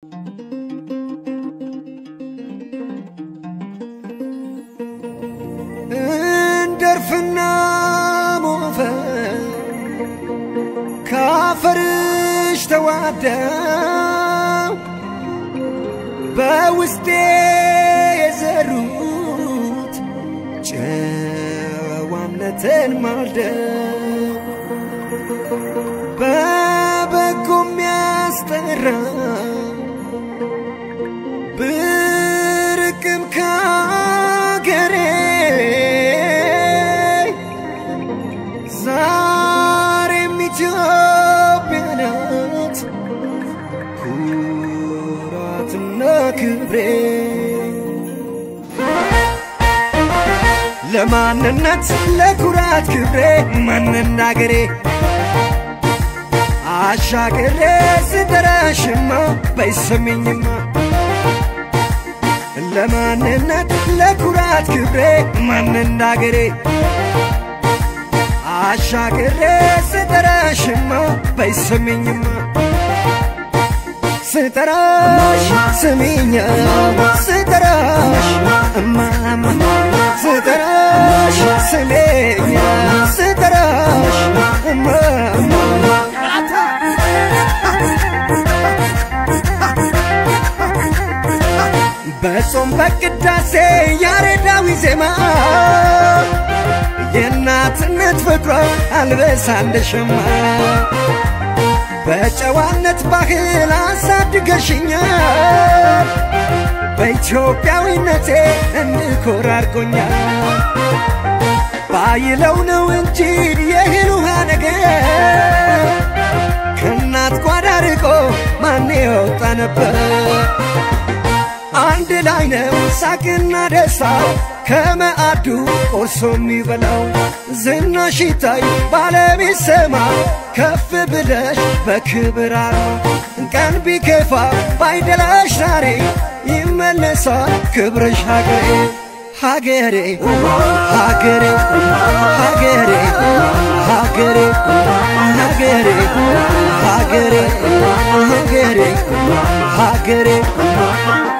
እንደርፍና ሞፈር ካፈርሽ ተዋደው በውስጤ የዘሩት ጨዋነትን ማልደው በበጎ የሚያስጠራ ብርቅም ካገሬ ዛሬም ኢትዮጵያ ናት ኩራትና ክብሬ ለማንነት ለኩራት ክብሬ ማንናገሬ አሻገሬ ስጠራሽማ በይሰሚኝማ ለማንነት ለኩራት ክብሬ ማንናገሬ አሻገሬ ስጠራሽማ በይሰሚኝማ ስጠራሽ ስሚኛ ስጠራሽ እማማ ስጠራሽ ስሜኛ ስጠራሽ እማማ በጾም በቅዳሴ ያሬዳዊ ዜማ የእናትነት ፍቅሯ አልበሳ እንደ ሸማ በጨዋነት ባህል አሳድገሽኛል በኢትዮጵያዊነቴ እንድኮራ አድርጎኛል ባይለው ነው እንጂ የእህል ውሃ ነገር ከእናት ጓዳ ርቆ ማን የወጣ ነበር አንድ ላይ ነው ሳቅና ደስታ ከመአዱ ቆርሶ የሚበላው ዝናሽ ይታይ ባለቤት ሰማ ከፍ ብለሽ በክብር አርማ ቀን ቢከፋ ባይደላሽ ዛሬ ይመለሳል ክብርሽ ሀገሬ ሀገሬ ሀገሬ ሀገሬ ሀገሬ ሀገሬ ሀገሬ ሀገሬ ሀገሬ